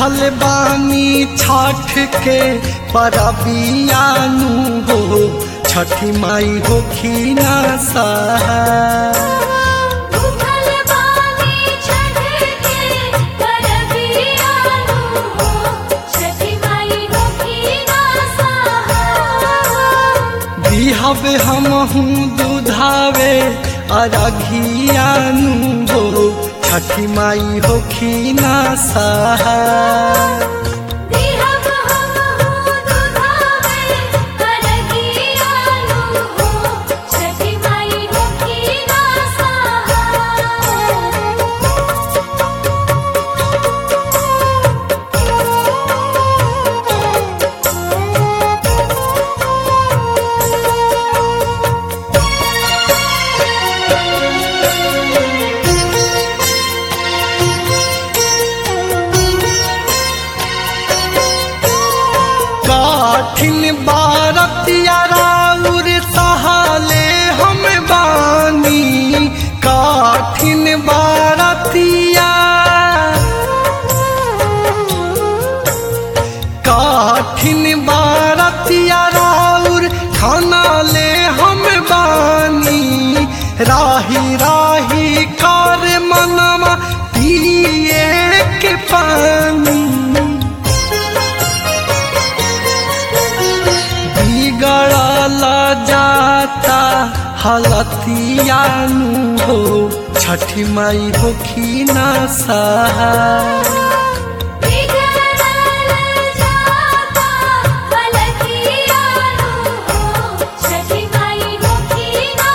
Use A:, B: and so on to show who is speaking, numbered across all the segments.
A: भूखल बानी छठ के परबियानु हो छठी माई होखी ना सहा
B: भूखल बानी छठ के परबियानु हो छठी माई होखी ना सहा
A: बिहब हमहू दुधावे अरघियानु हो छठी माई होखी ना सहा
B: दिहब हमहु दुधावे परबियानु हो छठी माई होखी ना
A: काठिन बारतिया राउर सहाले हम बानी काठिन बारतिया काठिन बारतिया राउर खाना ले हम बानी राही राही कर मनवा पिए के पानी बिगड़ल जाता हलतियानु हो छठी माई होखी ना सहा
B: बिगड़ल जाता हलतियानु हो छठी माई होखी ना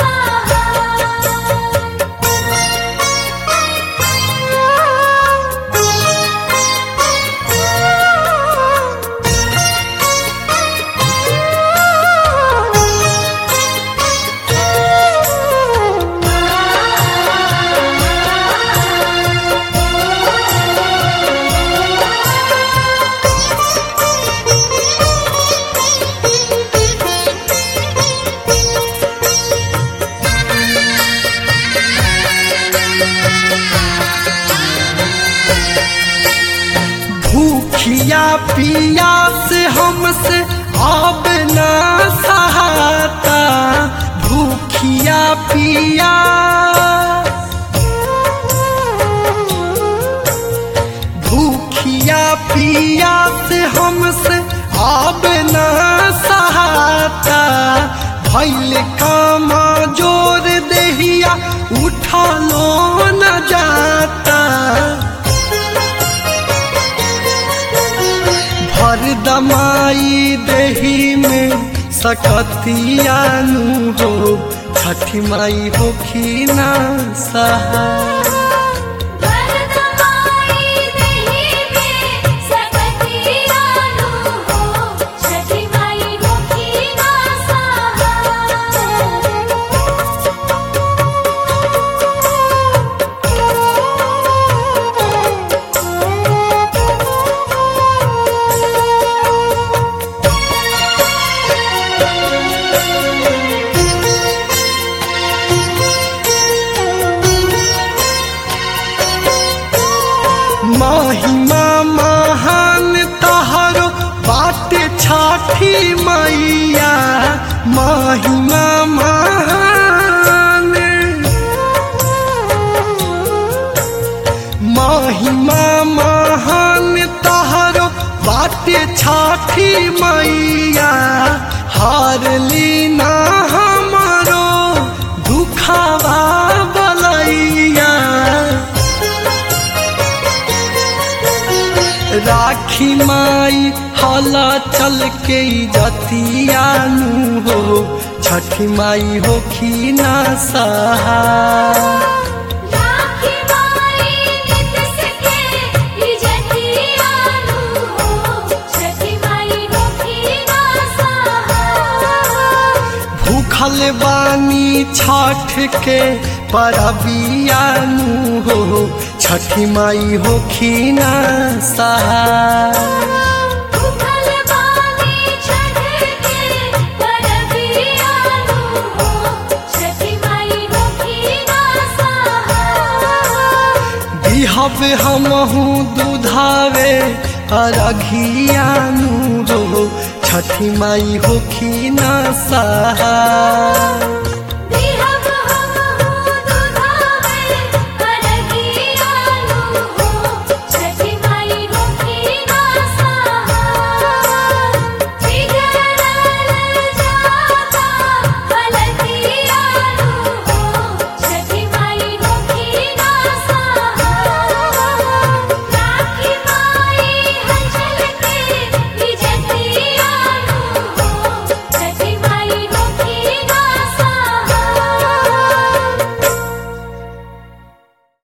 A: भूखिया पिया से हमसे अब ना सहाता भूखिया पिया भूखिया पिया से हमसे अब ना सहाता भैल कामा जोर देहिया उठा लो न जाता भर दमाई दही में सकतियानु हो छठी माई होखी ना सहा
B: वरदमाई देहि में सकतियानु हो छठी माई होखी ना
A: महिमा महान तहरो बाटे छठी मैया महिमा महान महिमा महान तहरो बाटे छठी मैया हार लीना हमारो दुखावा बलैया राखी माई हला चल के जतियानु हो छठी माई होखी ना सहा
B: राखी माई नित सके इजतियानु हो छठी माई होखी ना
A: भूखल बानी छठ के परबियानु हो छठी माई होखी ना सहा
B: भूखल बानी छठ के परबियानु हो छठी माई होखी ना
A: दिहब हमहू दुधावे अरघियानु रो छठी माई होखी ना सहा